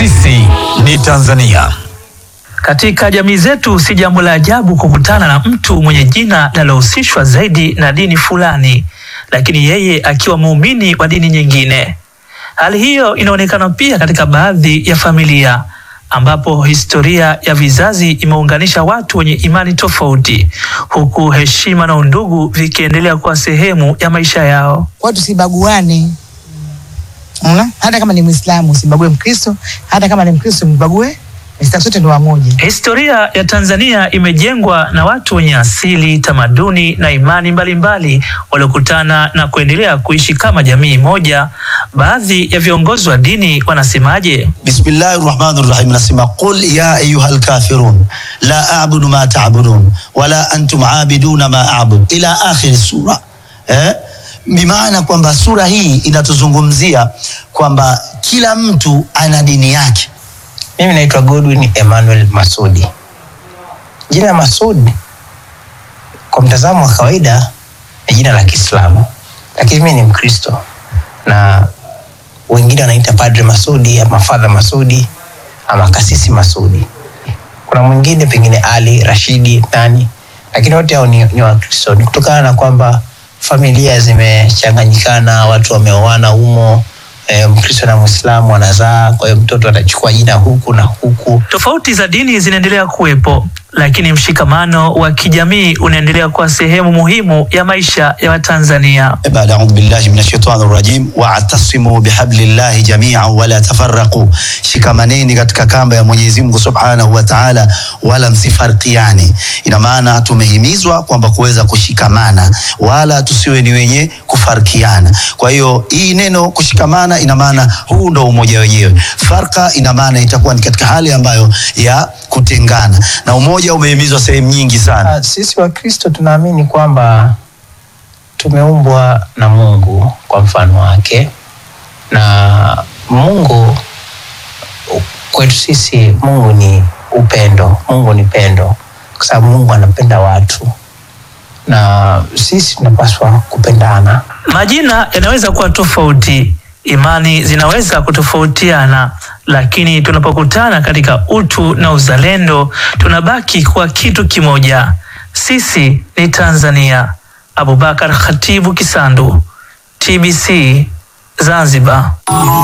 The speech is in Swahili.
Sisi ni Tanzania. Katika jamii zetu si jambo la ajabu kukutana na mtu mwenye jina linalohusishwa zaidi na dini fulani, lakini yeye akiwa muumini wa dini nyingine. Hali hiyo inaonekana pia katika baadhi ya familia ambapo historia ya vizazi imeunganisha watu wenye imani tofauti, huku heshima na undugu vikiendelea kuwa sehemu ya maisha yao. Kwa tusibaguane. Una? Hata kama ni Muislamu usibague Mkristo, hata kama ni Mkristo mbague, sisi sote ni wamoja. Historia ya Tanzania imejengwa na watu wenye asili, tamaduni na imani mbalimbali waliokutana na kuendelea kuishi kama jamii moja. Baadhi ya viongozi wa dini wanasemaje? Bismillahi rahmani rahim, nasema qul ya ayuha lkafirun la abudu ma tabudun wala antum abiduna ma abud ila akhiri sura eh? Bimaana kwamba sura hii inatuzungumzia kwamba kila mtu ana dini yake. Mimi naitwa Godwin Emmanuel Masudi. Jina Masudi kwa mtazamo wa kawaida ni jina la Kiislamu, lakini mimi ni Mkristo na wengine wanaita Padre Masudi ama Father Masudi ama Kasisi Masudi. Kuna mwingine pengine Ali Rashidi nani, lakini wote hao ni, ni Wakristo. Ni kutokana na kwamba familia zimechanganyikana, watu wameoana humo e, Mkristo na Mwislamu wanazaa, kwa hiyo mtoto atachukua jina huku na huku. Tofauti za dini zinaendelea kuwepo, lakini mshikamano wa kijamii unaendelea kuwa sehemu muhimu ya maisha ya Watanzania. Baada audhu billahi minash shaitani rajim wa'tasimu bihablillahi jami'an wala tafarraqu, shikamaneni katika kamba ya Mwenyezi Mungu Subhanahu wa Ta'ala, wala msifarkiane. Ina maana tumehimizwa kwamba kuweza kushikamana, wala tusiwe ni wenye kufarkiana. Kwa hiyo hii neno kushikamana, ina maana huu ndo umoja wenyewe. Farka ina maana itakuwa ni katika hali ambayo ya kutengana, na umoja umehimizwa sehemu nyingi sana. Ah, Sisi Wakristo tunaamini kwamba tumeumbwa na Mungu kwa mfano wake, na Mungu kwetu sisi, Mungu ni upendo. Mungu ni pendo, kwa sababu Mungu anapenda watu na sisi tunapaswa kupendana. Majina yanaweza kuwa tofauti, imani zinaweza kutofautiana, lakini tunapokutana katika utu na uzalendo, tunabaki kuwa kitu kimoja. Sisi ni Tanzania. Abubakar Khatibu Kisandu, TBC Zanzibar.